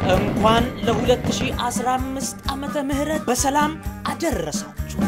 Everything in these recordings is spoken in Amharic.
እንኳን ለ2015 ዓመተ ምህረት በሰላም አደረሳችሁ።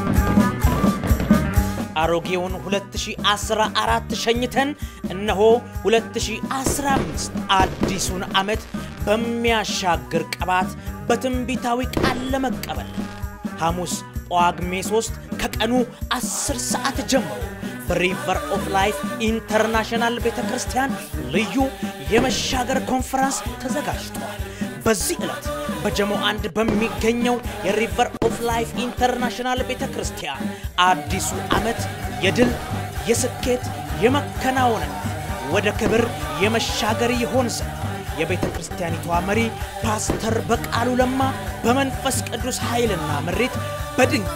አሮጌውን 2014 ሸኝተን እነሆ 2015 አዲሱን ዓመት በሚያሻግር ቅባት በትንቢታዊ ቃል ለመቀበል ሐሙስ ጳጉሜ 3 ከቀኑ 10 ሰዓት ጀምሮ በሪቨር ኦፍ ላይፍ ኢንተርናሽናል ቤተ ክርስቲያን ልዩ የመሻገር ኮንፈረንስ ተዘጋጅቷል። በዚህ ዕለት በጀሞ አንድ በሚገኘው የሪቨር ኦፍ ላይፍ ኢንተርናሽናል ቤተ ክርስቲያን አዲሱ ዓመት የድል የስኬት የመከናወንና ወደ ክብር የመሻገር ይሆን ዘንድ የቤተ ክርስቲያኒቷ መሪ ፓስተር በቃሉ ለማ በመንፈስ ቅዱስ ኃይልና ምሪት በድንቅ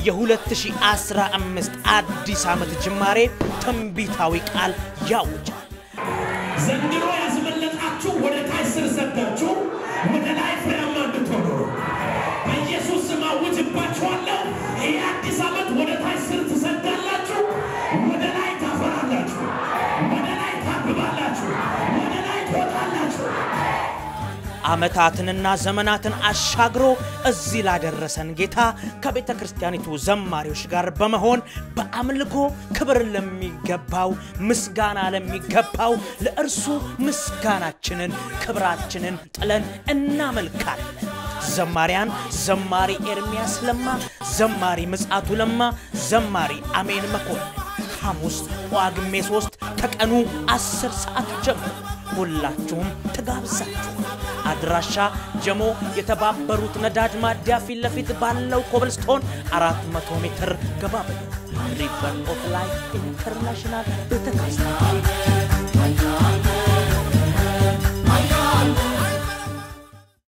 የ2015 አዲስ ዓመት ጅማሬ ትንቢታዊ ቃል ያውጃል። ዘንድሮ ያስመለጣችሁ ወደ ታች ስር ሰዳችሁ ወደ ላይ ፍሬያማ እንድትሆኑ በኢየሱስ ስም አውጅባችኋለሁ። ይህ አዲስ ዓመት ወደ ታች ስር ትሰዳላችሁ፣ ወደ ላይ ታፈራላችሁ፣ ወደ ላይ ታብባላችሁ፣ ወደ ላይ ትወጣላችሁ። ዓመታትንና ዘመናትን አሻግሮ እዚህ ላደረሰን ጌታ ከቤተ ክርስቲያኒቱ ዘማሪዎች ጋር በመሆን በአምልኮ ክብር ለሚገባው ምስጋና ለሚገባው ለእርሱ ምስጋናችንን ክብራችንን ጥለን እናመልካለን። ዘማሪያን ዘማሪ ኤርሚያስ ለማ፣ ዘማሪ ምጻቱ ለማ፣ ዘማሪ አሜን መኮንን ሐሙስ ጳጉሜ 3 ከቀኑ 10 ሰዓት ጀምሮ ሁላችሁም ተጋብዛችሁ አድራሻ ጀሞ የተባበሩት ነዳጅ ማደያ ፊት ለፊት ባለው ኮብልስቶን 400 ሜትር ገባ ብሎ ሪቨር ኦፍ ላይፍ ኢንተርናሽናል ቤተክርስቲያን